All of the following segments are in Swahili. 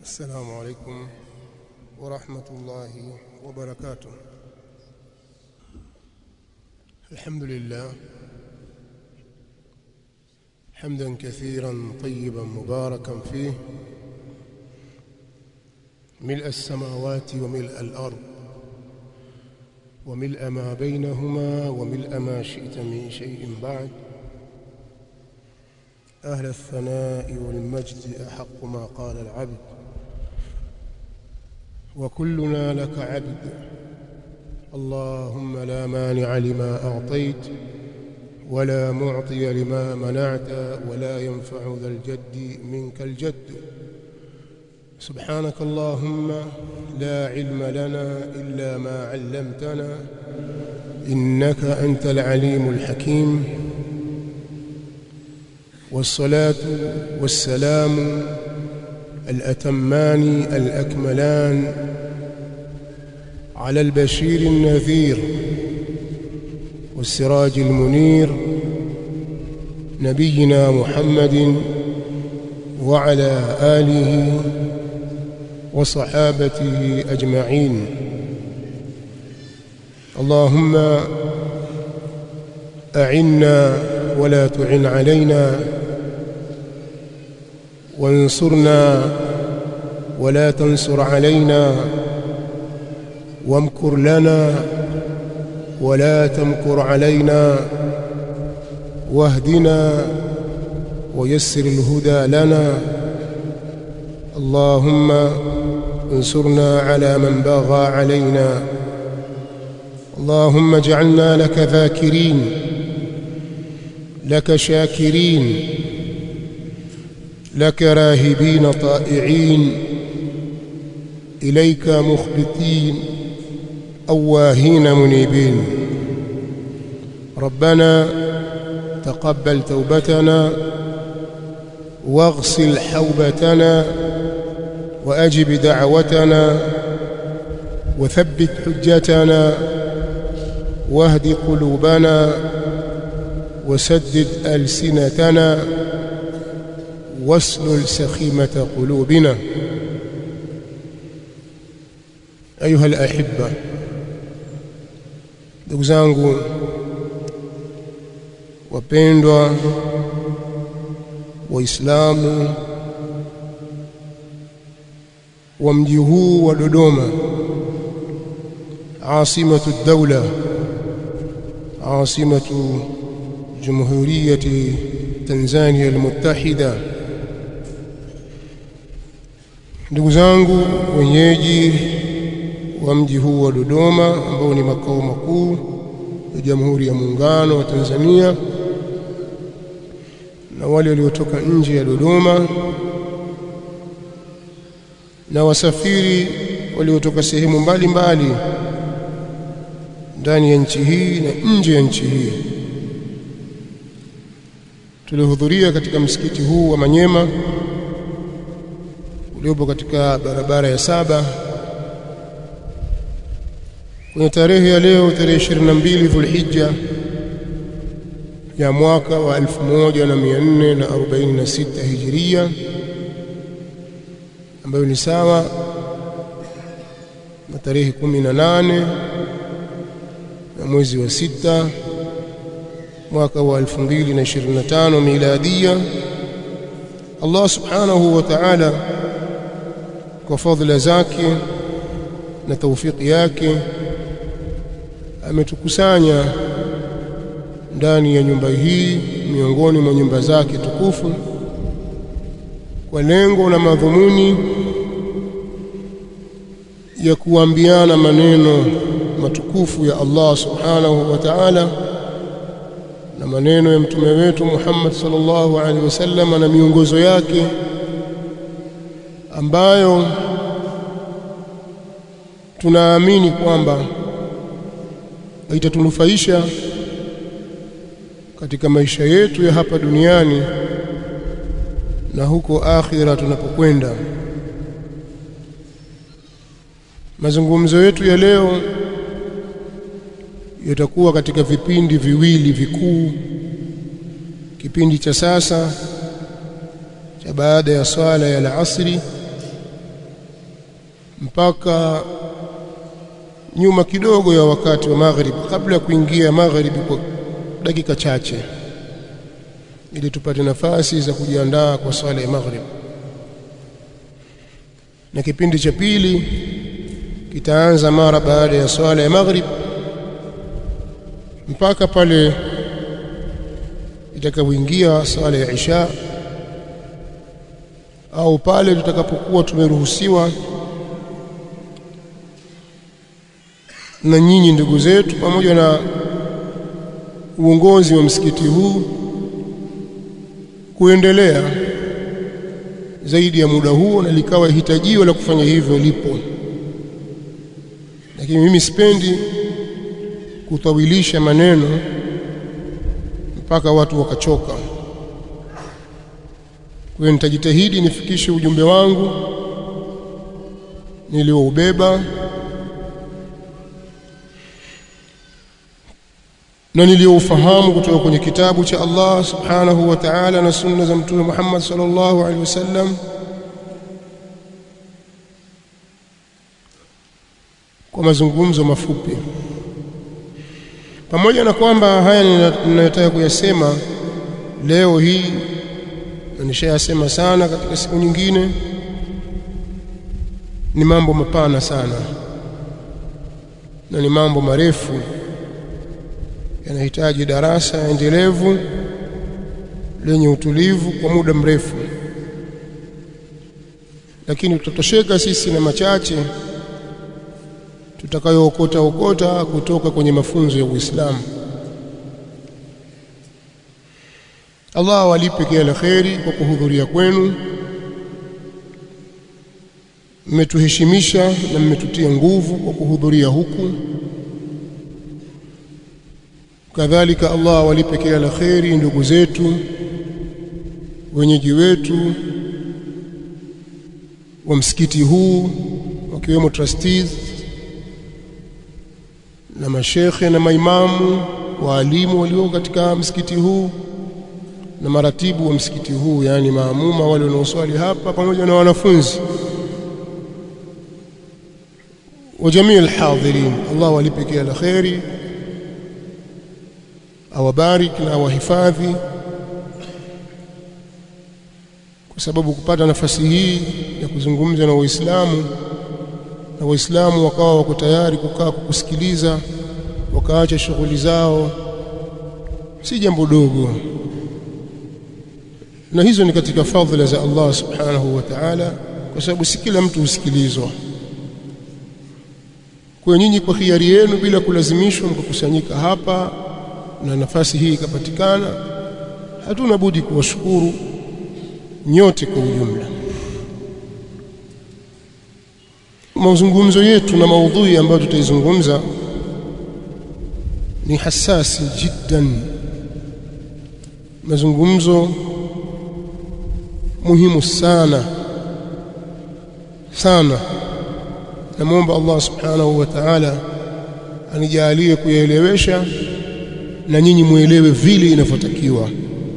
السلام عليكم ورحمة الله وبركاته الحمد لله حمدا كثيرا طيبا مباركا فيه ملء السماوات وملء الأرض وملء ما بينهما وملء ما شئت من شيء بعد أهل الثناء والمجد أحق ما قال العبد وكلنا لك عبد اللهم لا مانع لما أعطيت ولا معطي لما منعت ولا ينفع ذا الجد منك الجد سبحانك اللهم لا علم لنا إلا ما علمتنا إنك أنت العليم الحكيم والصلاة والسلام الأتمان الأكملان على البشير النذير والسراج المنير نبينا محمد وعلى آله وصحابته أجمعين اللهم أعنا ولا تعن علينا وانصرنا ولا تنصر علينا وامكر لنا ولا تمكر علينا واهدنا ويسر الهدى لنا اللهم انصرنا على من باغى علينا اللهم اجعلنا لك ذاكرين لك شاكرين لك راهبين طائعين إليك مخبتين أواهين منيبين ربنا تقبل توبتنا واغسل حوبتنا وأجب دعوتنا وثبت حجتنا واهد قلوبنا وسدد ألسنتنا واسلل سخيمة قلوبنا أيها الأحبة ndugu zangu wapendwa waislamu wa mji huu wa Dodoma asimatu dawla asimatu jumhuriyati Tanzania almuttahida ndugu zangu wenyeji wa mji huu wa Dodoma ambao ni makao makuu ya Jamhuri ya Muungano wa Tanzania na wale waliotoka nje ya Dodoma na wasafiri waliotoka sehemu mbalimbali ndani ya nchi hii na nje ya nchi hii tulihudhuria katika msikiti huu wa Manyema uliopo katika barabara ya saba kwenye tarehe ya leo tarehe 22 Dhulhijja ya mwaka wa 1446 Hijiria ambayo ni sawa na tarehe 18 ya mwezi wa sita mwaka wa 2025 miladia Allah subhanahu wa ta'ala kwa fadhila zake na taufiki yake ametukusanya ndani ya nyumba hii miongoni mwa nyumba zake tukufu kwa lengo na madhumuni ya kuambiana maneno matukufu ya Allah subhanahu wa ta'ala na maneno ya mtume wetu Muhammad sallallahu alaihi wasallam na miongozo yake ambayo tunaamini kwamba itatunufaisha katika maisha yetu ya hapa duniani na huko akhira tunapokwenda mazungumzo yetu ya leo yatakuwa katika vipindi viwili vikuu kipindi cha sasa cha baada ya swala ya alasri mpaka nyuma kidogo ya wakati wa maghrib kabla ya kuingia magharibi kwa dakika chache ili tupate nafasi za kujiandaa kwa swala ya maghrib na kipindi cha pili kitaanza mara baada ya swala ya maghrib mpaka pale itakapoingia swala ya isha au pale tutakapokuwa tumeruhusiwa na nyinyi ndugu zetu pamoja na uongozi wa msikiti huu kuendelea zaidi ya muda huo na likawa hitajio la kufanya hivyo lipo lakini mimi sipendi kutawilisha maneno mpaka watu wakachoka kwa hiyo nitajitahidi nifikishe ujumbe wangu nilioubeba na niliyoufahamu kutoka kwenye kitabu cha Allah subhanahu wa ta'ala na sunna za mtume Muhammad sallallahu alaihi wasallam kwa mazungumzo mafupi pamoja na kwamba haya ninayotaka kuyasema leo hii na nishayasema sana katika siku nyingine ni mambo mapana sana na ni mambo marefu yanahitaji darasa endelevu lenye utulivu kwa muda mrefu lakini tutatosheka sisi na machache tutakayookota okota kutoka kwenye mafunzo ya Uislamu Allah awalipe kila kheri kwa kuhudhuria kwenu mmetuheshimisha na mmetutia nguvu kwa kuhudhuria huku kadhalika Allah awalipe kila la kheri ndugu zetu wenyeji wetu wa msikiti huu wakiwemo trustees na mashekhe na maimamu waalimu walio katika msikiti huu na maratibu wa msikiti huu yani maamuma wale wanaoswali hapa pamoja na wanafunzi wa jamii alhadhirin Allah walipe kila la kheri awabariki na awahifadhi kwa sababu kupata nafasi hii ya kuzungumza na waislamu na waislamu wakawa wako tayari kukaa kukusikiliza wakaacha shughuli zao si jambo dogo na hizo ni katika fadhila za Allah subhanahu wa ta'ala kwa sababu si kila mtu husikilizwa kwa nyinyi kwa hiari yenu bila kulazimishwa mkukusanyika hapa na nafasi hii ikapatikana hatuna budi kuwashukuru nyote kwa ujumla mazungumzo yetu na maudhui ambayo tutaizungumza ni hasasi jiddan mazungumzo muhimu sana sana namwomba Allah subhanahu wa ta'ala anijalie kuyaelewesha na nyinyi muelewe vile inavyotakiwa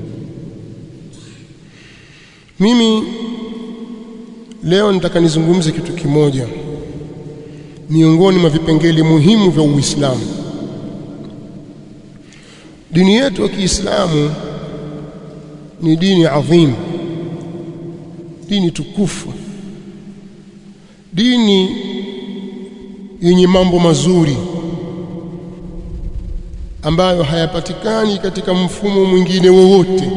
mimi leo nitaka nizungumze kitu kimoja miongoni mwa vipengele muhimu vya Uislamu dini yetu ya Kiislamu ni dini adhim dini tukufu dini yenye mambo mazuri ambayo hayapatikani katika mfumo mwingine wowote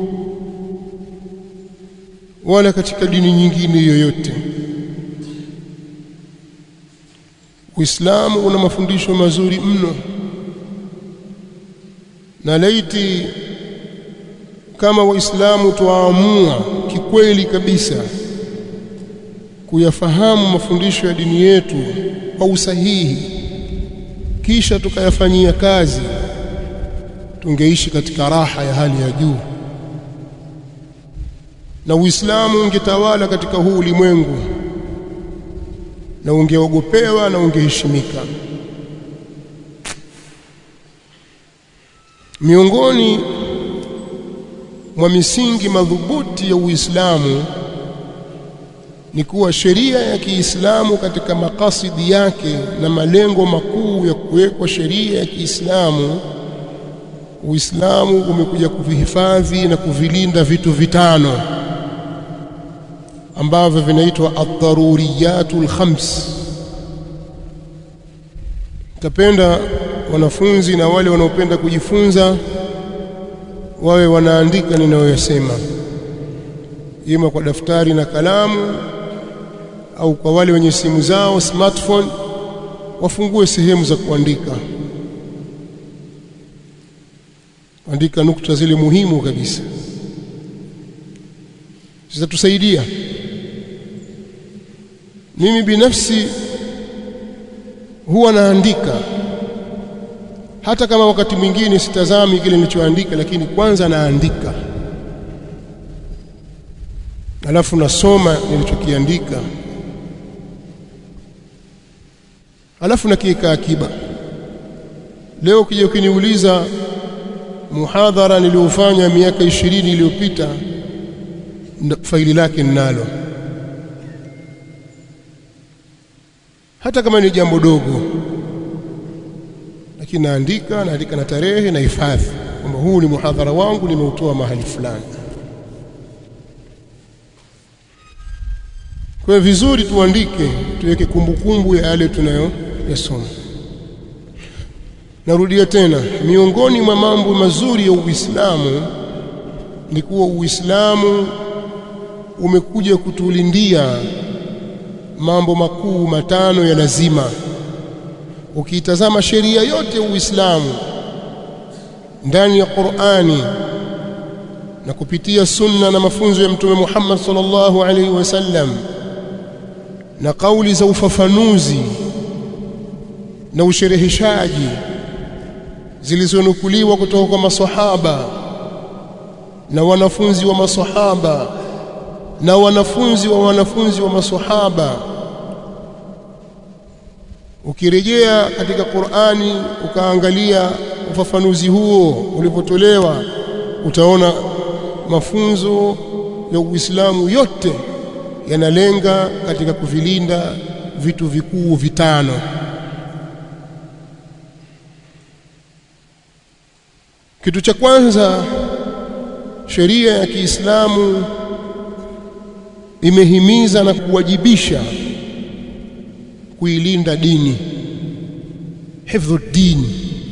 wala katika dini nyingine yoyote Uislamu una mafundisho mazuri mno na laiti kama waislamu tuamua kikweli kabisa kuyafahamu mafundisho ya dini yetu kwa usahihi kisha tukayafanyia kazi tungeishi katika raha ya hali ya juu na Uislamu ungetawala katika huu ulimwengu na ungeogopewa na ungeheshimika miongoni mwa misingi madhubuti ya Uislamu ni kuwa sheria ya Kiislamu katika makasidi yake na malengo makuu ya kuwekwa sheria ya Kiislamu Uislamu umekuja kuvihifadhi na kuvilinda vitu vitano ambavyo vinaitwa ad-daruriyatul khams. Tapenda wanafunzi na wale wanaopenda kujifunza wawe wanaandika ninayoyasema, ima kwa daftari na kalamu au kwa wale wenye simu zao smartphone, wafungue sehemu za kuandika andika nukta zile muhimu kabisa zitatusaidia. Mimi binafsi huwa naandika, hata kama wakati mwingine sitazami kile nilichoandika, lakini kwanza naandika, alafu nasoma nilichokiandika, alafu nakiweka akiba. Leo ukija ukiniuliza muhadhara niliofanya miaka ishirini iliyopita faili lake ninalo, hata kama ni jambo dogo, lakini naandika, naandika na tarehe na hifadhi kwamba huu ni muhadhara wangu, nimeutoa mahali fulani. Kwa hiyo vizuri tuandike, tuweke kumbukumbu ya yale tunayoyasoma. Narudia tena, miongoni mwa mambo mazuri ya Uislamu ni kuwa Uislamu umekuja kutulindia mambo makuu matano ya lazima. Ukiitazama sheria yote ya Uislamu ndani ya Qur'ani na kupitia sunna na mafunzo ya Mtume Muhammad sallallahu alaihi wasallam na kauli za ufafanuzi na ushereheshaji zilizonukuliwa kutoka kwa maswahaba na wanafunzi wa maswahaba na wanafunzi wa wanafunzi wa maswahaba. Ukirejea katika Qur'ani ukaangalia ufafanuzi huo ulipotolewa, utaona mafunzo ya Uislamu yote yanalenga katika kuvilinda vitu vikuu vitano. Kitu cha kwanza, sheria ya Kiislamu imehimiza na kuwajibisha kuilinda dini, hifdhu dini.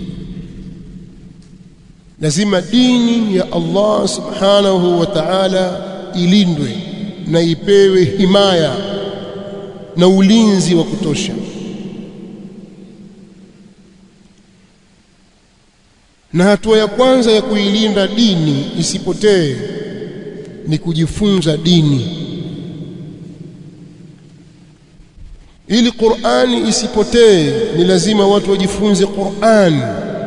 Lazima dini ya Allah subhanahu wa ta'ala ilindwe na ipewe himaya na ulinzi wa kutosha. Na hatua ya kwanza ya kuilinda dini isipotee ni kujifunza dini, ili Qur'ani isipotee. Ni lazima watu wajifunze Qur'an.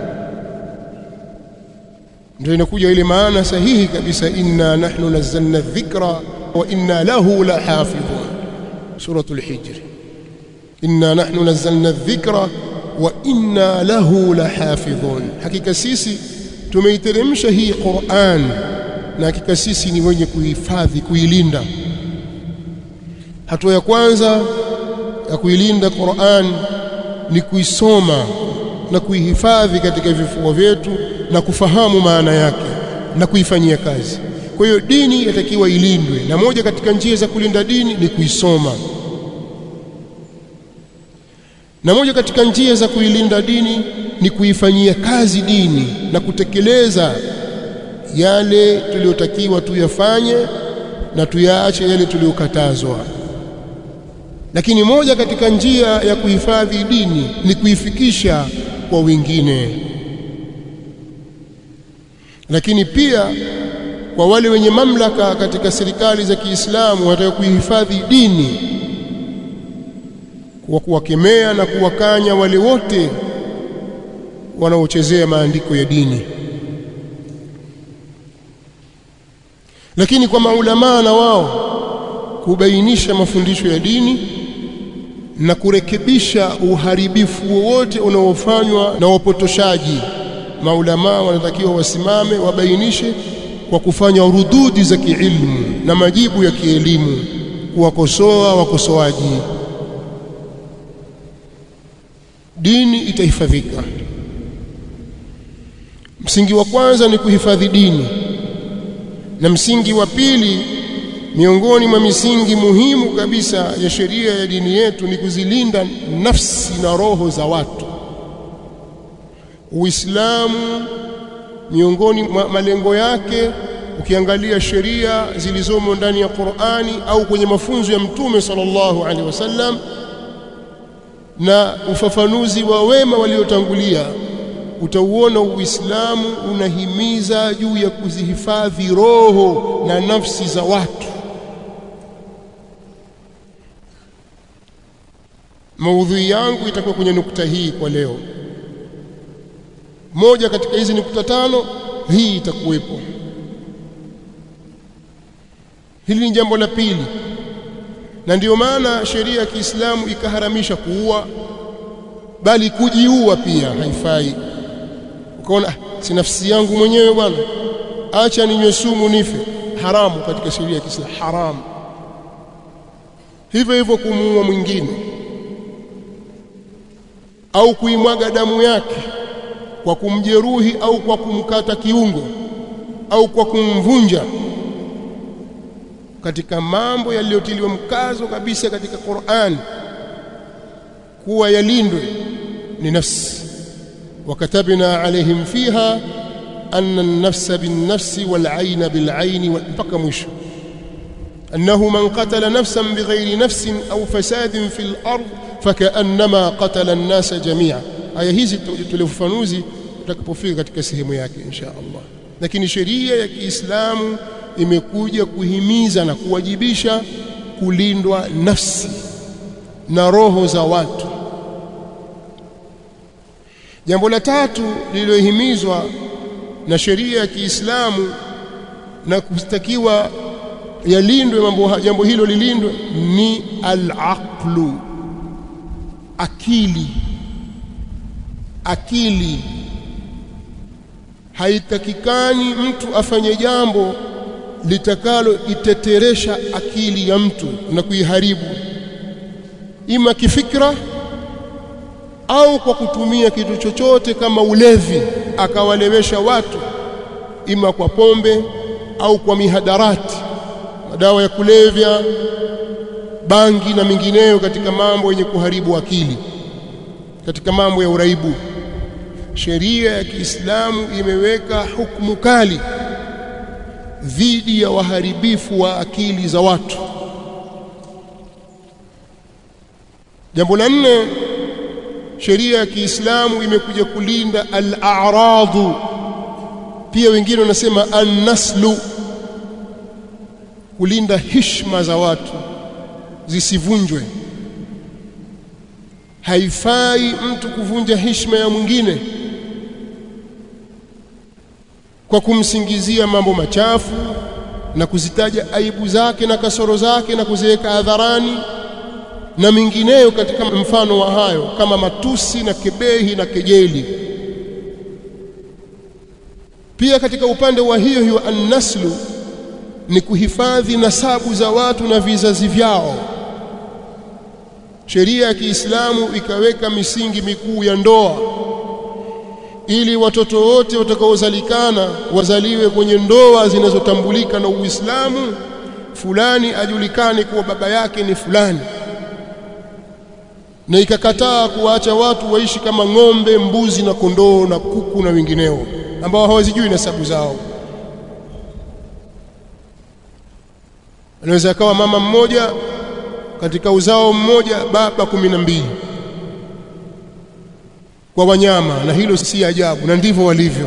Ndio inakuja ile maana sahihi kabisa, inna nahnu nazzalna dhikra wa inna lahu lahafidhun, suratul Hijr. Inna nahnu nazzalna dhikra wa inna lahu lahafidhun, hakika sisi tumeiteremsha hii Qur'an na hakika sisi ni wenye kuhifadhi, kuilinda. Hatua ya kwanza ya kuilinda Qur'an ni kuisoma na kuihifadhi katika vifua vyetu na kufahamu maana yake na kuifanyia kazi. Kwa hiyo dini yatakiwa ilindwe, na moja katika njia za kulinda dini ni kuisoma na moja katika njia za kuilinda dini ni kuifanyia kazi dini na kutekeleza yale tuliyotakiwa tuyafanye na tuyaache yale tuliyokatazwa. Lakini moja katika njia ya kuhifadhi dini ni kuifikisha kwa wengine, lakini pia kwa wale wenye mamlaka katika serikali za Kiislamu wataka kuihifadhi dini kwa kuwakemea na kuwakanya wale wote wanaochezea maandiko ya dini. Lakini kwa maulamaa na wao kubainisha mafundisho ya dini na kurekebisha uharibifu wowote unaofanywa na wapotoshaji. Maulamaa wanatakiwa wasimame wabainishe kwa kufanya rududi za kiilmu na majibu ya kielimu kuwakosoa wakosoaji dini itahifadhika msingi wa kwanza ni kuhifadhi dini na msingi wa pili miongoni mwa misingi muhimu kabisa ya sheria ya dini yetu ni kuzilinda nafsi na roho za watu Uislamu miongoni mwa malengo yake ukiangalia sheria zilizomo ndani ya Qur'ani au kwenye mafunzo ya Mtume sallallahu alaihi wasallam na ufafanuzi wa wema waliotangulia utauona Uislamu unahimiza juu ya kuzihifadhi roho na nafsi za watu maudhui yangu itakuwa kwenye nukta hii kwa leo moja katika hizi nukta tano hii itakuwepo hili ni jambo la pili na ndiyo maana sheria ya Kiislamu ikaharamisha kuua bali kujiua pia haifai ukaona si nafsi yangu mwenyewe bwana acha ninywe sumu nife haramu katika sheria ya Kiislamu haramu hivyo hivyo kumuua mwingine au kuimwaga damu yake kwa kumjeruhi au kwa kumkata kiungo au kwa kumvunja katika mambo yaliyotiliwa mkazo kabisa katika Qur'an kuwa yalindwe ni nafsi wakatabna alaihim fiha anna an-nafsa bin-nafsi wal-'ayna bil-'ayni mpaka mwisho أنه من قتل نفسا بغير نفس أو فساد في الأرض فكأنما قتل الناس جميعا aya hizi tulifafanuzi tutakapofika katika sehemu yake insha Allah lakini sheria ya Kiislamu imekuja kuhimiza na kuwajibisha kulindwa nafsi na roho za watu jambo la tatu lililohimizwa na sheria ya Kiislamu na kustakiwa yalindwe mambo jambo hilo lilindwe ni al-aqlu akili akili haitakikani mtu afanye jambo litakalo iteteresha akili ya mtu na kuiharibu ima kifikra au kwa kutumia kitu chochote kama ulevi akawalewesha watu ima kwa pombe au kwa mihadarati madawa ya kulevya bangi na mingineyo katika mambo yenye kuharibu akili katika mambo ya uraibu sheria ya Kiislamu imeweka hukumu kali dhidi ya waharibifu wa akili za watu jambo la nne sheria ya Kiislamu imekuja kulinda al-a'radu pia wengine wanasema an-naslu kulinda heshima za watu zisivunjwe haifai mtu kuvunja heshima ya mwingine kwa kumsingizia mambo machafu na kuzitaja aibu zake na kasoro zake na kuziweka hadharani na mingineyo katika mfano wa hayo kama matusi na kebehi na kejeli pia katika upande wa hiyo hiyo annaslu ni kuhifadhi nasabu za watu na vizazi vyao sheria ya Kiislamu ikaweka misingi mikuu ya ndoa ili watoto wote watakaozalikana wazaliwe kwenye ndoa zinazotambulika na Uislamu fulani ajulikane kuwa baba yake ni fulani na ikakataa kuwaacha watu waishi kama ng'ombe, mbuzi na kondoo na kuku na wengineo ambao hawazijui nasabu zao. Anaweza akawa mama mmoja katika uzao mmoja baba kumi na mbili kwa wanyama, na hilo si ajabu, na ndivyo walivyo.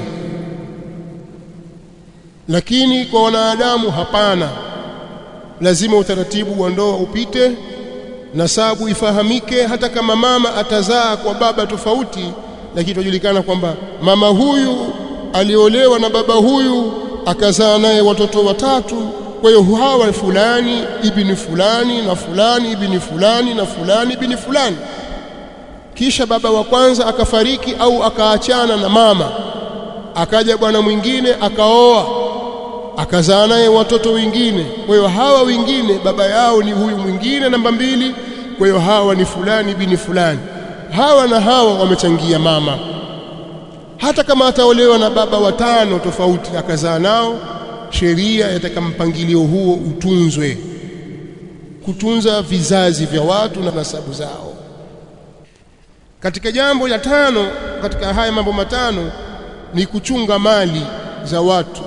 Lakini kwa wanadamu hapana, lazima utaratibu wa ndoa upite, nasabu ifahamike. Hata kama mama atazaa kwa baba tofauti, lakini tujulikana kwamba mama huyu aliolewa na baba huyu akazaa naye watoto watatu kwa hiyo hawa fulani ibni fulani na fulani ibni fulani na fulani ibni fulani kisha baba wa kwanza akafariki au akaachana na mama akaja bwana mwingine akaoa akazaa naye watoto wengine kwa hiyo hawa wengine baba yao ni huyu mwingine namba mbili kwa hiyo hawa ni fulani bini fulani hawa na hawa wamechangia mama hata kama ataolewa na baba watano tofauti akazaa nao sheria yataka mpangilio huo utunzwe kutunza vizazi vya watu na nasabu zao katika jambo la tano katika haya mambo matano ni kuchunga mali za watu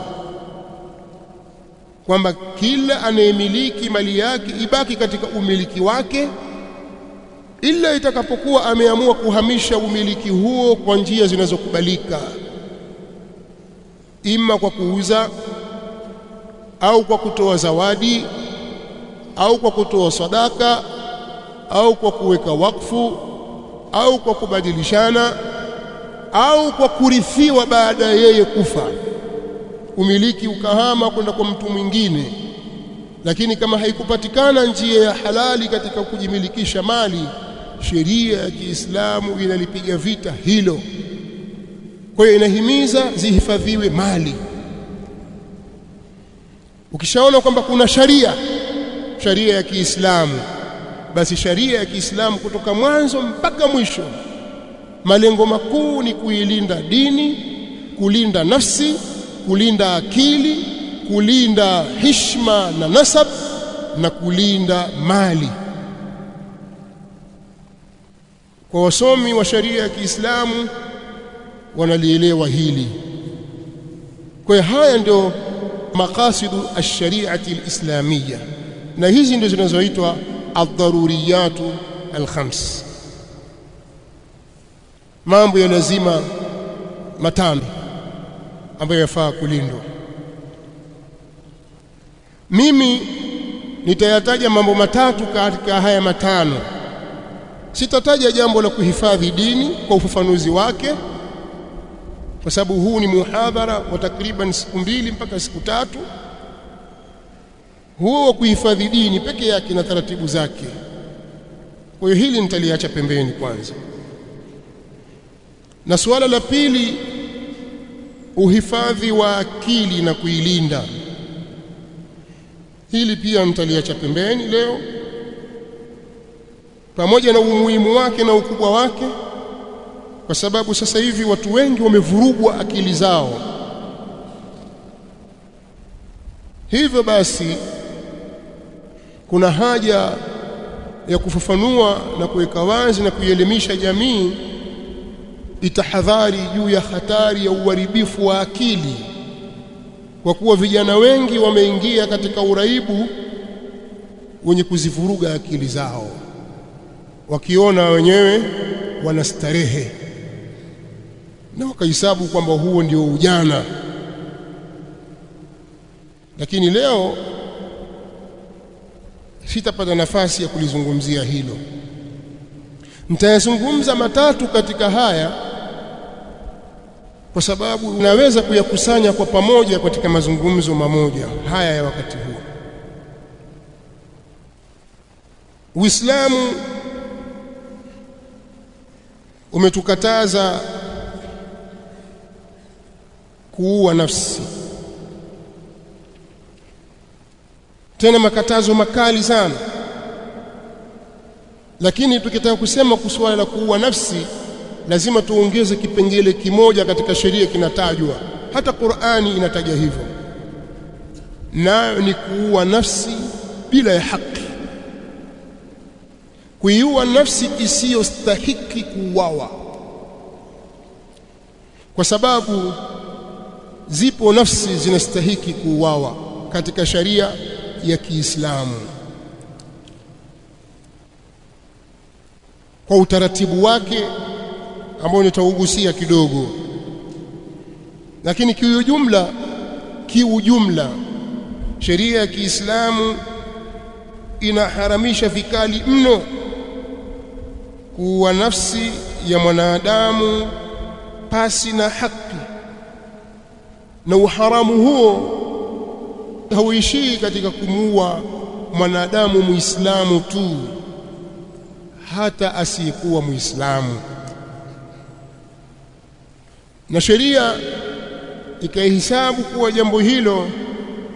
kwamba kila anayemiliki mali yake ibaki katika umiliki wake ila itakapokuwa ameamua kuhamisha umiliki huo kwa njia zinazokubalika ima kwa kuuza au kwa kutoa zawadi au kwa kutoa sadaka au kwa kuweka wakfu au kwa kubadilishana au kwa kurithiwa baada ya yeye kufa umiliki ukahama kwenda kwa mtu mwingine lakini kama haikupatikana njia ya halali katika kujimilikisha mali sheria ya Kiislamu inalipiga vita hilo kwa hiyo inahimiza zihifadhiwe mali ukishaona kwamba kuna sharia sharia ya Kiislamu basi sharia ya Kiislamu kutoka mwanzo mpaka mwisho malengo makuu ni kuilinda dini kulinda nafsi kulinda akili kulinda hishma na nasab na kulinda mali kwa wasomi wa sharia ya Kiislamu wanalielewa hili kwa hiyo haya ndio maqasidu ash-shari'ati al-islamiyya na hizi ndio zinazoitwa ad-daruriyatu al-khams mambo ya lazima matano ambayo yafaa kulindwa mimi nitayataja mambo matatu katika haya matano sitataja jambo la kuhifadhi dini kwa ufafanuzi wake kwa sababu huu ni muhadhara wa takriban siku mbili mpaka siku tatu huo wa kuhifadhi dini peke yake na taratibu zake kwa hiyo hili nitaliacha pembeni kwanza na suala la pili uhifadhi wa akili na kuilinda hili pia nitaliacha pembeni leo pamoja na umuhimu wake na ukubwa wake kwa sababu sasa hivi watu wengi wamevurugwa akili zao hivyo basi kuna haja ya kufafanua na kuweka wazi na kuielimisha jamii itahadhari juu ya hatari ya uharibifu wa akili kwa kuwa vijana wengi wameingia katika uraibu wenye kuzivuruga akili zao wakiona wenyewe wanastarehe na wakahesabu kwamba huo ndio ujana lakini leo sitapata nafasi ya kulizungumzia hilo nitayazungumza matatu katika haya kwa sababu unaweza kuyakusanya kwa pamoja katika mazungumzo mamoja haya ya wakati huo Uislamu umetukataza kuua nafsi tena makatazo makali sana lakini tukitaka kusema kusuala la kuua nafsi lazima tuongeze kipengele kimoja katika sheria kinatajwa hata Qur'ani inataja hivyo nayo ni kuua nafsi bila ya haki kuiua nafsi isiyostahiki kuuawa kwa sababu zipo nafsi zinastahiki kuuawa katika sharia ya Kiislamu kwa utaratibu wake ambao nitaugusia kidogo lakini kiujumla kiujumla sheria ya Kiislamu inaharamisha vikali mno kuwa nafsi ya mwanadamu pasi na haki na uharamu huo hauishii katika kumuua mwanadamu muislamu tu hata asiyekuwa muislamu na sheria ikaihisabu kuwa jambo hilo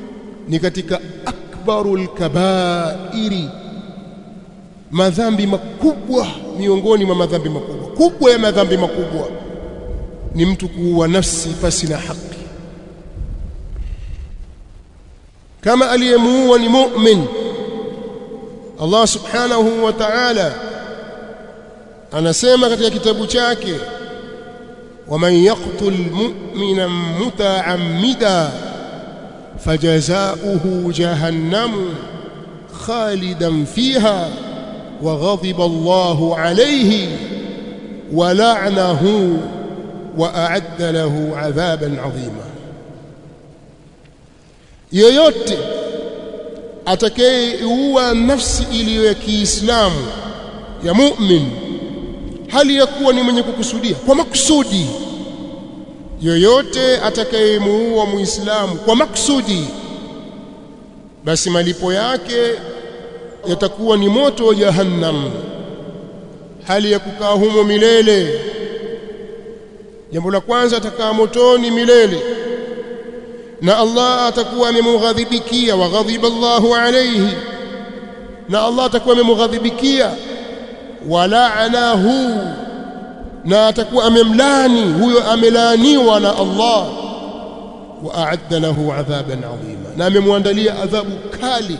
ni katika akbarul kabairi madhambi makubwa miongoni mwa madhambi makubwa kubwa ya madhambi makubwa ni mtu kuua nafsi pasi na haki kama aliyemuua ni mu'min Allah subhanahu wa ta'ala anasema katika kitabu chake waman yaqtul mu'mina muta'ammida فجزاؤه جهنم خالدا فيها وغضب الله عليه ولعنه وأعد له عذابا عظيما yoyote atakayeua nafsi iliyo ya Kiislamu ya mu'min hali ya kuwa ni mwenye kukusudia kwa makusudi yoyote atakayemuua muislamu kwa maksudi basi malipo yake yatakuwa ni moto wa jahannam hali ya kukaa humo milele jambo la kwanza atakaa motoni milele na Allah atakuwa amemughadhibikia wa ghadhiba Allahu alayhi na Allah atakuwa amemughadhibikia wa la'anahu na atakuwa amemlani huyo amelaaniwa na Allah wa a'adda lahu adhaban adhima na amemwandalia adhabu kali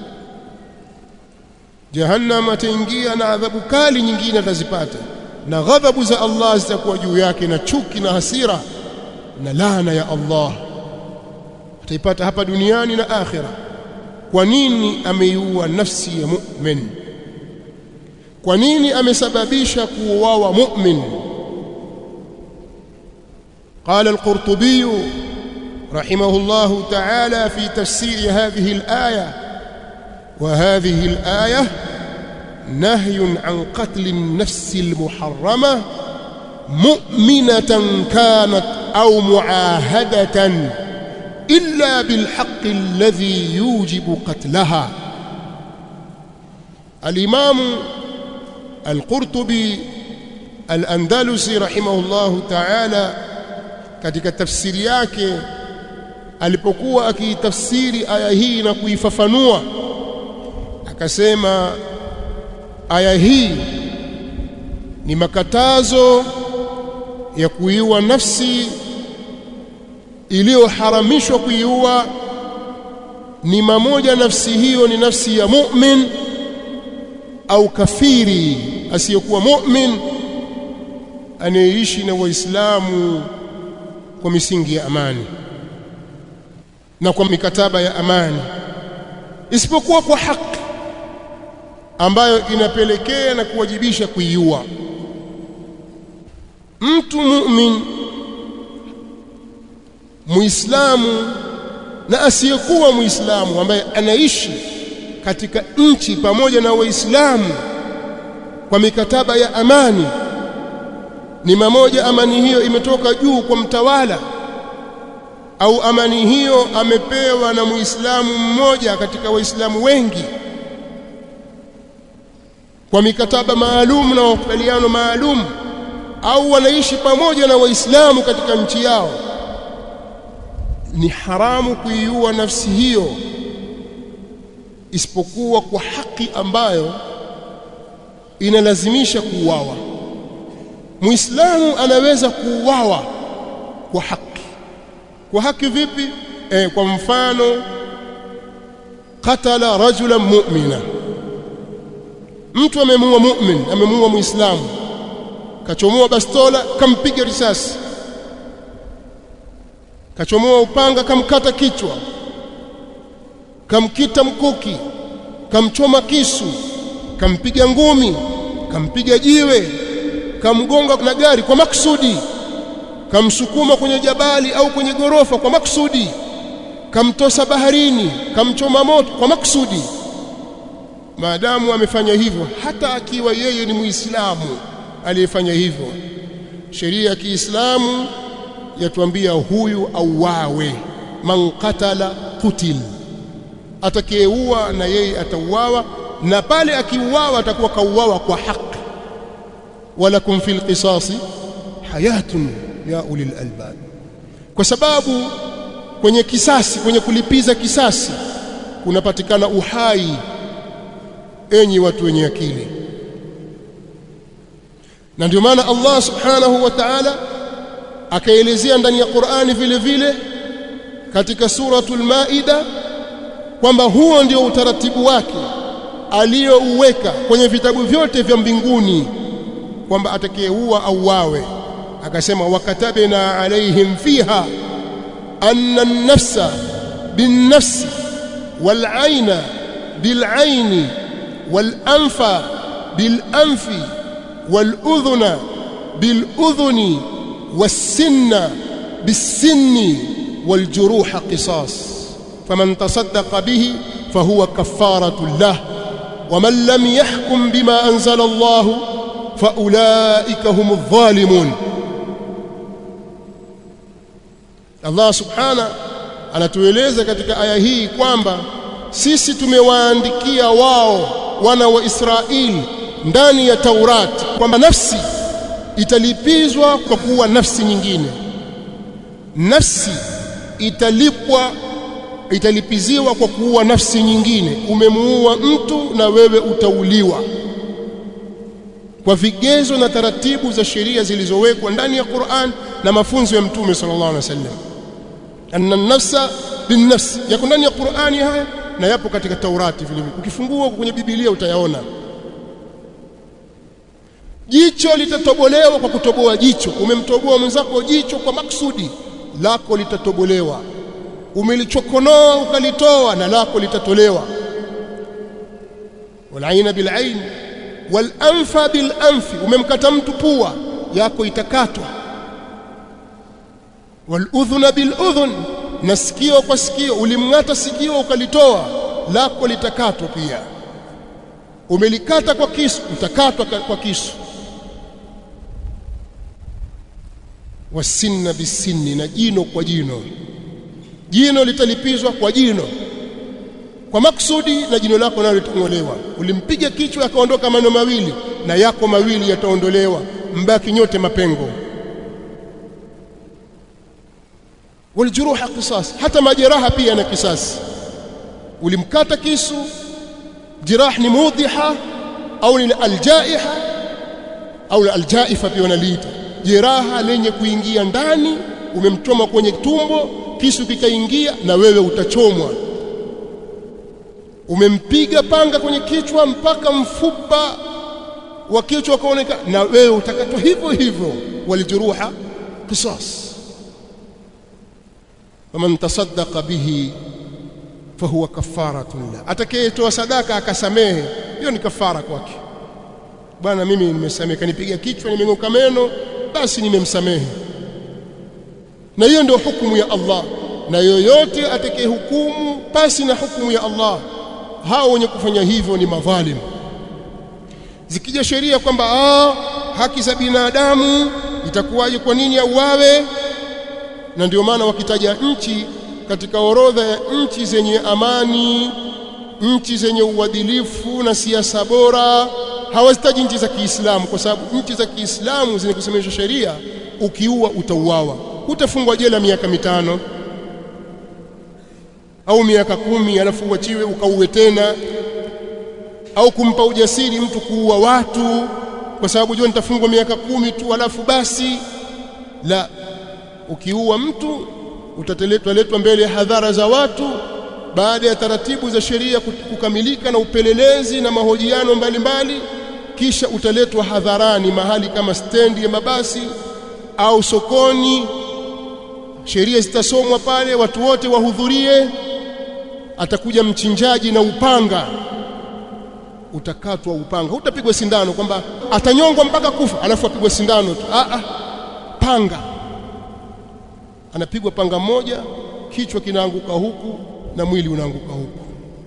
jahannam ataingia na adhabu kali nyingine atazipata na ghadhabu za Allah zitakuwa juu yake na chuki na hasira na laana ya Allah ataipata hapa duniani na akhira kwa nini ameiua nafsi ya mu'min kwa nini amesababisha kuuawa mu'min قال القرطبي رحمه الله تعالى في تفسير هذه الآية وهذه الآية نهي عن قتل النفس المحرمة مؤمنة كانت أو معاهدة إلا بالحق الذي يوجب قتلها الإمام القرطبي الأندلسي رحمه الله تعالى katika tafsiri yake alipokuwa akiitafsiri aya hii na kuifafanua akasema aya hii ni makatazo ya kuiua nafsi iliyoharamishwa kuiua ni mamoja nafsi hiyo ni nafsi ya mu'min au kafiri asiyekuwa mu'min anayeishi na waislamu kwa misingi ya amani na kwa mikataba ya amani isipokuwa kwa haki ambayo inapelekea na kuwajibisha kuiua mtu mu'min muislamu na asiyekuwa muislamu ambaye anaishi katika nchi pamoja na waislamu kwa mikataba ya amani ni mamoja amani hiyo imetoka juu kwa mtawala au amani hiyo amepewa na muislamu mmoja katika waislamu wengi kwa mikataba maalum na makubaliano maalum au wanaishi pamoja na waislamu katika nchi yao ni haramu kuiua nafsi hiyo isipokuwa kwa haki ambayo inalazimisha kuuawa muislamu anaweza kuuawa kwa haki kwa haki vipi e, kwa mfano qatala rajulan mu'mina mtu amemuua mu'min amemuua muislamu kachomoa bastola kampiga risasi kachomoa upanga kamkata kichwa kamkita mkuki kamchoma kisu kampiga ngumi kampiga jiwe kamgonga na gari kwa maksudi kamsukuma kwenye jabali au kwenye gorofa kwa maksudi kamtosa baharini kamchoma moto kwa maksudi maadamu amefanya hivyo hata akiwa yeye ni muislamu aliyefanya hivyo sheria ya Kiislamu yatuambia huyu auawe man qatala qutil atakayeua na yeye atauawa na pale akiuawa atakuwa kauawa kwa haki walakum fil qisasi hayatun ya ulil albab kwa sababu kwenye kisasi kwenye kulipiza kisasi kunapatikana uhai enyi watu wenye akili na ndio maana Allah subhanahu wa ta'ala akaelezea ndani ya Qur'ani vile vile katika suratul Maida kwamba huo ndio utaratibu wake aliyouweka kwenye vitabu vyote vya mbinguni kwamba atakayeua au wawe akasema wakatabna alaihim fiha anna an-nafsa bin-nafsi wal-'ayna bil-'ayni wal-anfa bil-anfi wal-udhuna bil-udhuni was-sinna bis-sinni wal-juruha qisas faman tasaddaqa bihi fahuwa kaffaratu lahu ومن لم يحكم بما أنزل الله فأولئك هم الظالمون Allah subhana anatueleza katika aya hii kwamba sisi tumewaandikia wao wana wa Israeli ndani ya Taurati kwamba nafsi italipizwa kwa kuwa nafsi nyingine nafsi italipwa italipiziwa kwa kuua nafsi nyingine umemuua mtu na wewe utauliwa kwa vigezo na taratibu za sheria zilizowekwa ndani ya Qur'an na mafunzo ya Mtume sallallahu alaihi wasallam anna nafsa bin nafs yako ndani ya Qur'ani haya na yapo katika Taurati vile vile ukifungua kwenye Biblia utayaona jicho litatobolewa kwa kutoboa jicho umemtoboa mwenzako jicho kwa maksudi lako litatobolewa umelichokonoa ukalitoa na lako litatolewa walaina bilain walanfa bilanfi umemkata mtu pua yako itakatwa waludhuna biludhun na sikio kwa sikio ulimng'ata sikio ukalitoa lako litakatwa pia umelikata kwa kisu utakatwa kwa kisu wasinna bisinni na jino kwa jino jino litalipizwa kwa jino kwa maksudi na jino lako nalo litang'olewa ulimpiga kichwa akaondoka mano mawili na yako mawili yataondolewa mbaki nyote mapengo waljuruha qisas hata majeraha pia na kisasi ulimkata kisu jirah ni mudhiha au ni aljaiha au aljaifa pia wanaliita jeraha lenye kuingia ndani umemchoma kwenye tumbo kisu kikaingia na wewe utachomwa umempiga panga kwenye kichwa mpaka mfupa wa kichwa ukaonekana na wewe utakatwa hivyo hivyo walijuruha qisas faman tasaddaqa bihi fahuwa kafaratun la atakayetoa sadaka akasamehe hiyo ni kafara kwake bwana mimi nimesamehe kanipiga kichwa nimeng'oka meno basi nimemsamehe na hiyo ndio hukumu ya Allah na yoyote atakayehukumu pasi na hukumu ya Allah hao wenye kufanya hivyo ni madhalim zikija sheria kwamba ah haki za binadamu itakuwaje kwa nini auawe na ndio maana wakitaja nchi katika orodha ya nchi zenye amani nchi zenye uadilifu na siasa bora hawazitaji nchi za Kiislamu kwa sababu nchi za Kiislamu zenye kusemesha sheria ukiua utauawa hutafungwa jela miaka mitano au miaka kumi alafu uachiwe ukauwe tena au kumpa ujasiri mtu kuua watu kwa sababu jua nitafungwa miaka kumi tu alafu basi la ukiua mtu utateletwa letwa mbele ya hadhara za watu baada ya taratibu za sheria kukamilika na upelelezi na mahojiano mbalimbali kisha utaletwa hadharani mahali kama stendi ya mabasi au sokoni sheria zitasomwa pale watu wote wahudhurie atakuja mchinjaji na upanga utakatwa upanga hutapigwa sindano kwamba atanyongwa mpaka kufa alafu apigwe sindano tu a a panga anapigwa panga moja kichwa kinaanguka huku na mwili unaanguka huku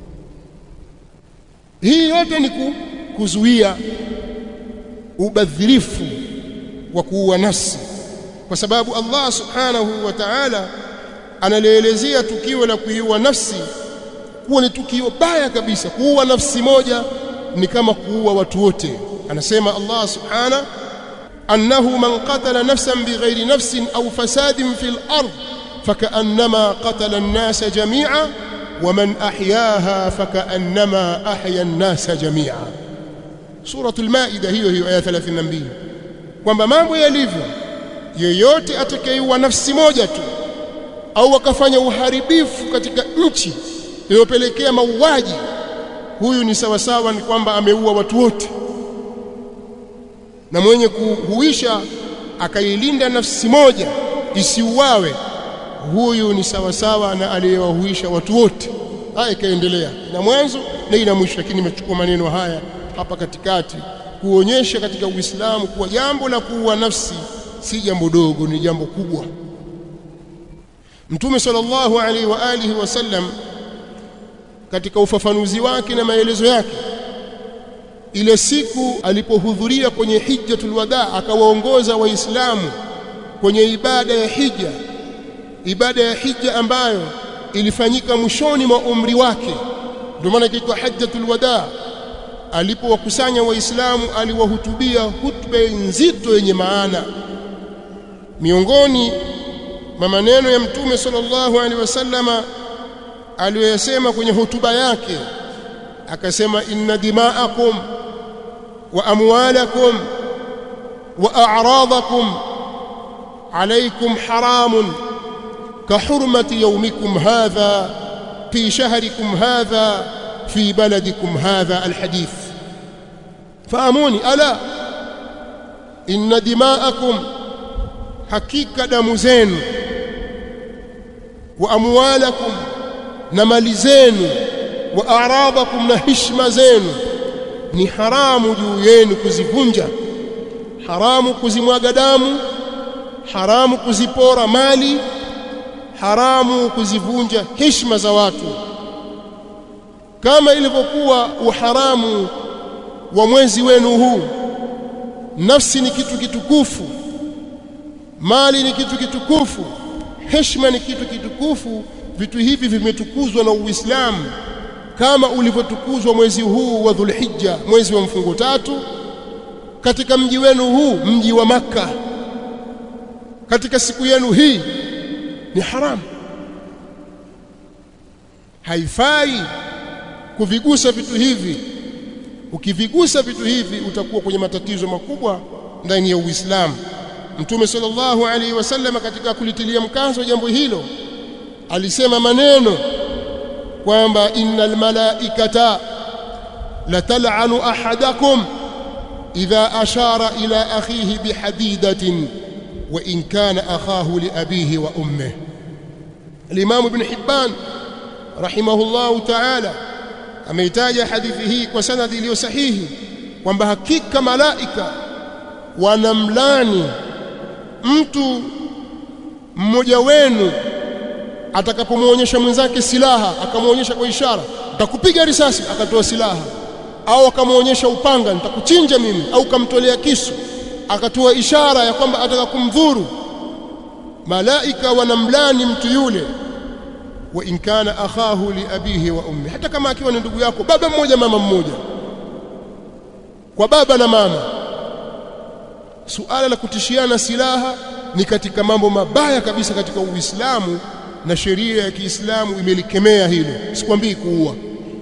hii yote ni kuzuia ubadhirifu wa kuua nafsi kwa sababu Allah subhanahu wa ta'ala analielezea tukio la kuiua nafsi kuwa ni tukio baya kabisa kuua nafsi moja ni kama kuua watu wote anasema Allah subhanahu annahu man qatala nafsan bighairi nafsin au fasadin fil ard fakaannama qatala an-nasa jami'a wa man ahyaha fakaannama ahya an-nasa jami'a suratul maida hiyo hiyo aya 32 kwamba mambo yalivyo yeyote atakayeuwa nafsi moja tu au akafanya uharibifu katika nchi iliyopelekea mauaji huyu ni sawasawa ni kwamba ameua watu wote na mwenye kuhuisha akailinda nafsi moja isiuawe huyu ni sawasawa na aliyewahuisha watu wote haya ikaendelea ina mwanzo na ina mwisho lakini nimechukua maneno haya hapa katikati kuonyesha katika Uislamu kuwa jambo la kuua nafsi si jambo dogo ni jambo kubwa Mtume sallallahu alaihi wa alihi wasallam katika ufafanuzi wake na maelezo yake ile siku alipohudhuria kwenye hijjatul wada akawaongoza waislamu kwenye ibada ya hija ibada ya hija ambayo ilifanyika mwishoni mwa umri wake ndio maana ikiitwa hajjatul wada alipowakusanya waislamu aliwahutubia hutuba nzito yenye maana miongoni mwa maneno ya mtume sallallahu alaihi wasallama aliyoyasema kwenye hotuba yake akasema inna dima'akum wa amwalakum wa a'radakum alaykum haramun كحرمة يومكم هذا في شهركم هذا في بلدكم هذا الحديث فأموني ألا إن دماءكم حقيقة دمزين وأموالكم نملزين وأعراضكم نهشم زين ni haramu juu yenu kuzivunja haramu kuzimwaga damu haramu kuzipora mali haramu kuzivunja heshima za watu kama ilivyokuwa uharamu wa mwezi wenu huu nafsi ni kitu kitukufu mali ni kitu kitukufu heshima ni kitu kitukufu vitu hivi vimetukuzwa na Uislamu kama ulivyotukuzwa mwezi huu wa Dhulhijja mwezi wa mfungo tatu katika mji wenu huu mji wa maka katika siku yenu hii ni haramu haifai kuvigusa vitu hivi ukivigusa vitu hivi utakuwa kwenye matatizo makubwa ndani ya Uislamu Mtume sallallahu alaihi wasallam katika kulitilia mkazo jambo hilo alisema maneno kwamba innal malaikata latal'anu ahadakum idha ashara ila akhihi bihadidatin wa in kana akhahu li abihi wa ummihi Al-Imam Ibn Hibban rahimahullahu ta'ala ameitaja hadithi hii kwa sanadi iliyo sahihi kwamba hakika malaika wanamlani mtu mmoja wenu atakapomwonyesha mwenzake silaha akamwonyesha kwa ishara nitakupiga risasi akatoa silaha au akamwonyesha upanga nitakuchinja mimi au kamtolea kisu akatoa ishara ya kwamba ataka kumdhuru malaika wanamlani mtu yule wa in kana akhahu li abihi wa ummi hata kama akiwa ni ndugu yako baba mmoja mama mmoja kwa baba na mama suala la kutishiana silaha ni katika mambo mabaya kabisa katika Uislamu na sheria ya Kiislamu imelikemea hilo sikwambii kuua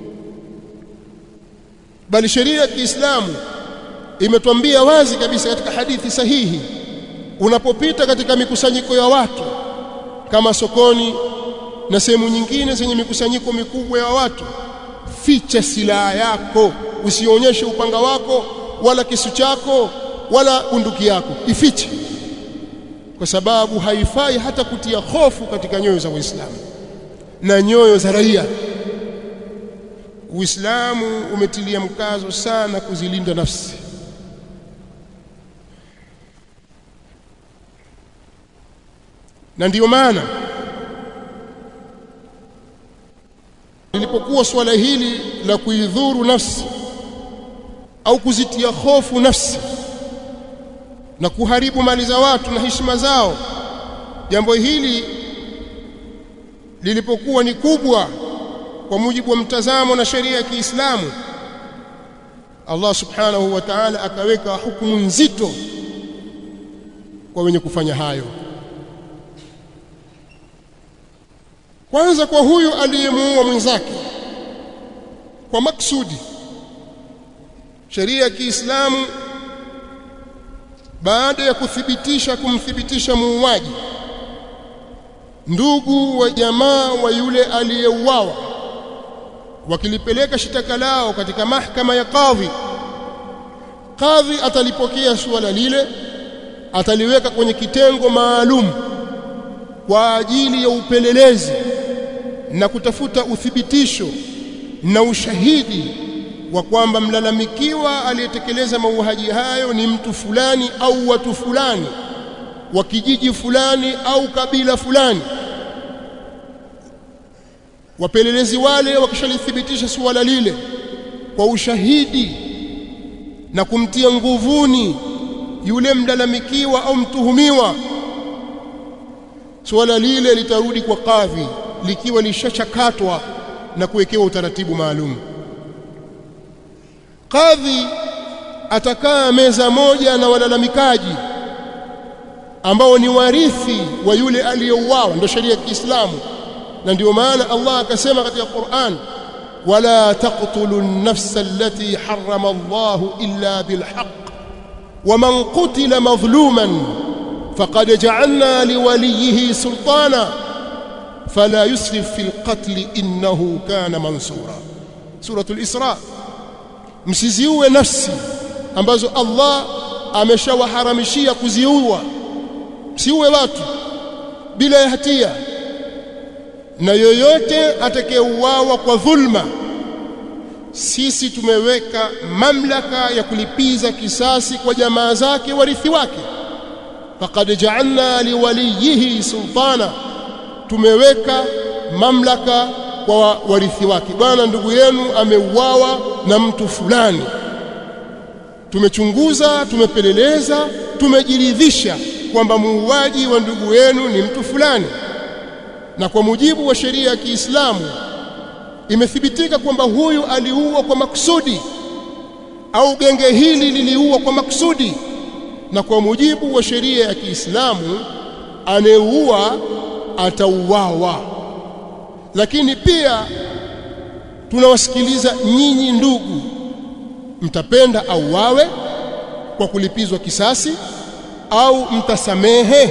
bali sheria ya Kiislamu imetwambia wazi kabisa katika hadithi sahihi unapopita katika mikusanyiko ya watu kama sokoni na sehemu nyingine zenye mikusanyiko mikubwa ya watu ficha silaha yako usionyeshe upanga wako wala kisu chako wala bunduki yako ifiche kwa sababu haifai hata kutia hofu katika nyoyo za Waislamu na nyoyo za raia Uislamu umetilia mkazo sana kuzilinda nafsi na ndiyo maana lilipokuwa swala hili la kuidhuru nafsi au kuzitia hofu nafsi na kuharibu mali za watu na heshima zao jambo hili lilipokuwa ni kubwa kwa mujibu wa mtazamo na sheria ya Kiislamu Allah subhanahu wa ta'ala akaweka hukumu nzito kwa wenye kufanya hayo kwanza kwa huyu aliyemuua mwenzake kwa maksudi sheria ya Kiislamu baada ya kuthibitisha kumthibitisha muuaji ndugu wa jamaa wa yule aliyeuawa wakilipeleka shitaka lao katika mahakama ya kadhi kadhi atalipokea suala lile ataliweka kwenye kitengo maalum kwa ajili ya upelelezi na kutafuta uthibitisho na ushahidi wa kwamba mlalamikiwa aliyetekeleza mauaji hayo ni mtu fulani au watu fulani wa kijiji fulani au kabila fulani wapelelezi wale wakishalithibitisha suala lile kwa ushahidi na kumtia nguvuni yule mlalamikiwa au mtuhumiwa suala lile litarudi kwa kadhi likiwa lishachakatwa na kuwekewa utaratibu maalum kadhi atakaa meza moja na walalamikaji ambao ni warithi wa yule aliyeuawa ndio sheria ya Kiislamu na ndio maana Allah akasema katika Qur'an wala taqtulu an-nafsa allati harrama Allah illa bilhaq ومن قتل مظلوما فقد جعلنا لوليه سلطانا فلا يسرف في القتل إنه كان منصورا سورة الإسراء msiziue nafsi ambazo Allah ameshawaharamishia kuziua msiue watu bila ya hatia na yoyote atakayeuawa kwa dhulma sisi tumeweka mamlaka ya kulipiza kisasi kwa jamaa zake warithi wake faqad ja'alna liwaliyihi sultana tumeweka mamlaka kwa warithi wake bwana ndugu yenu ameuawa na mtu fulani tumechunguza tumepeleleza tumejiridhisha kwamba muuaji wa ndugu yenu ni mtu fulani na kwa mujibu wa sheria ya Kiislamu imethibitika kwamba huyu aliua kwa makusudi au genge hili liliua kwa makusudi na kwa mujibu wa sheria ya Kiislamu anayeua atauawa lakini pia tunawasikiliza nyinyi ndugu mtapenda auawe kwa kulipizwa kisasi au mtasamehe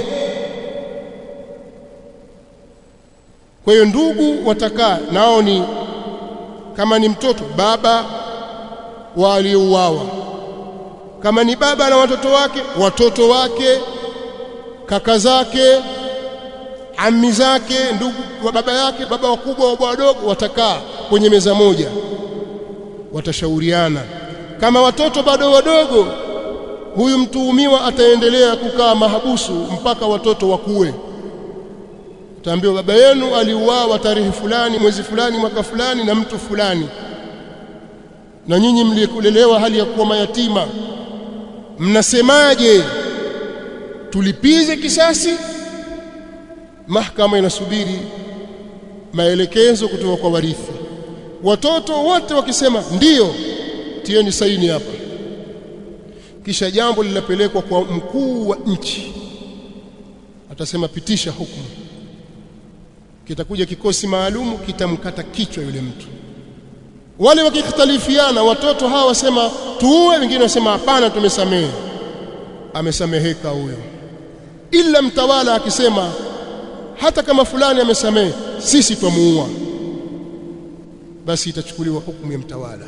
kwa hiyo ndugu watakaa nao ni kama ni mtoto baba wa aliyeuawa kama ni baba na watoto wake watoto wake kaka zake ami zake ndugu wa baba yake baba wakubwa wa wadogo watakaa kwenye meza moja watashauriana kama watoto bado wadogo huyu mtuhumiwa ataendelea kukaa mahabusu mpaka watoto wakue utaambiwa baba yenu aliuawa tarehe fulani mwezi fulani mwaka fulani na mtu fulani na nyinyi mlikulelewa hali ya kuwa mayatima mnasemaje tulipize kisasi mahakama inasubiri maelekezo kutoka kwa warithi watoto wote wakisema ndiyo tieni saini hapa kisha jambo linapelekwa kwa mkuu wa nchi atasema pitisha hukumu kitakuja kikosi maalumu kitamkata kichwa yule mtu wale wakikhtalifiana watoto hawa wasema tuue wengine wasema hapana tumesamehe amesameheka huyo ila mtawala akisema hata kama fulani amesamehe sisi twamuua basi itachukuliwa hukumu ya mtawala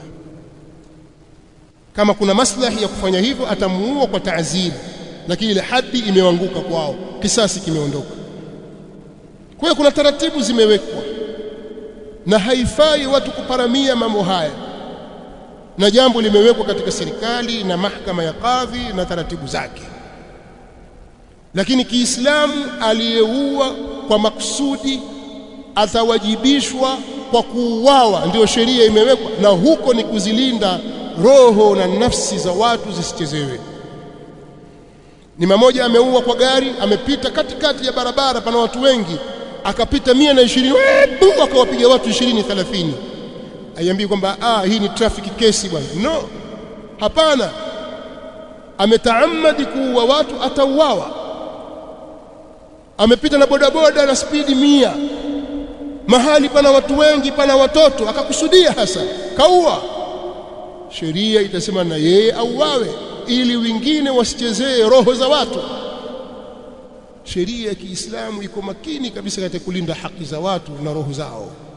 kama kuna maslahi ya kufanya hivyo atamuua kwa taaziri lakini ile hadi imewanguka kwao kisasi kimeondoka kwa hiyo kuna taratibu zimewekwa na haifai watu kuparamia mambo haya na jambo limewekwa katika serikali na mahakama ya kadhi na taratibu zake lakini Kiislamu aliyeua kwa makusudi atawajibishwa kwa kuuawa ndio sheria imewekwa na huko ni kuzilinda roho na nafsi za watu zisichezewe ni mmoja ameua kwa gari amepita katikati ya barabara pana watu wengi akapita mia na ishirini akawapiga watu ishirini thelathini aiambii kwamba ah hii ni traffic kesi bwana no hapana ametaamadi kuua watu atauawa amepita na bodaboda na spidi mia mahali pana watu wengi pana watoto akakusudia hasa kaua sheria itasema na yeye auawe ili wengine wasichezee roho za watu sheria ya Kiislamu iko makini kabisa katika kulinda haki za watu na roho zao